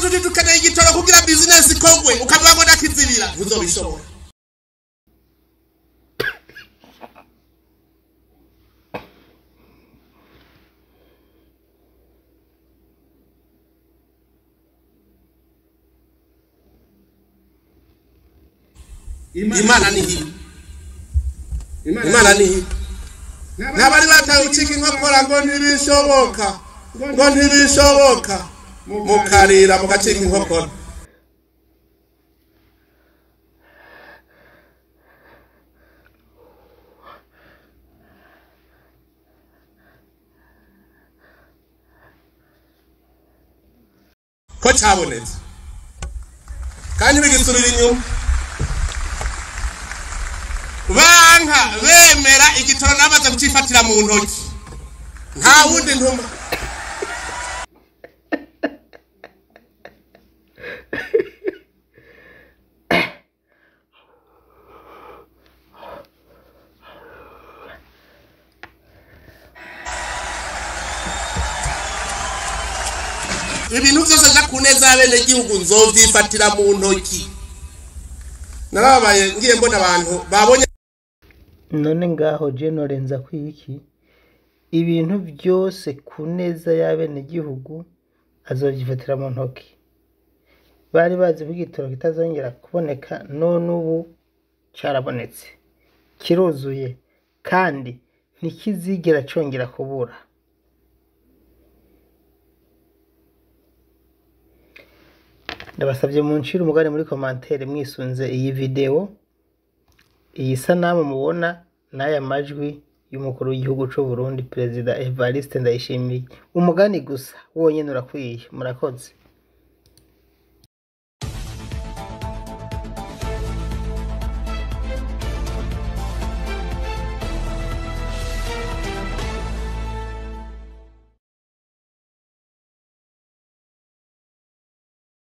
tuti dukeneye igitoro kugira bizinesi ikogwe ukavuga ngo ndakizibira ntuzobishobora imana ni hino imana ni hino n'abari bataye ucika inkokora ngo ntibishoboka ngo ntibishoboka mukarira mugacika inkokora ko cyabonetse kandi bigisubira inyuma banka bemera igitoro namaze kucifatira mu ntoki nta wundi ntuma ibintu byose nja ku neza y'abenegihugu nzovyifatira mu ntoki narababaye ngiye mbona abantu babonye none ngaho jenore nza kwiki ibintu byose ku neza y'abenegihugu azovyifatira mu ntoki bari bazi ko igitoro kitazongera kuboneka none ubu carabonetse kiruzuye kandi ntikizigera congera kubura ndabasabye muncire umugani muri komantere mwisunze iyi videwo iyi sanamu mubona n'aya majwi y'umukuru w'igihugu c'u Burundi perezida Evariste Ndayishimiye umugani gusa wonyene urakwiye murakoze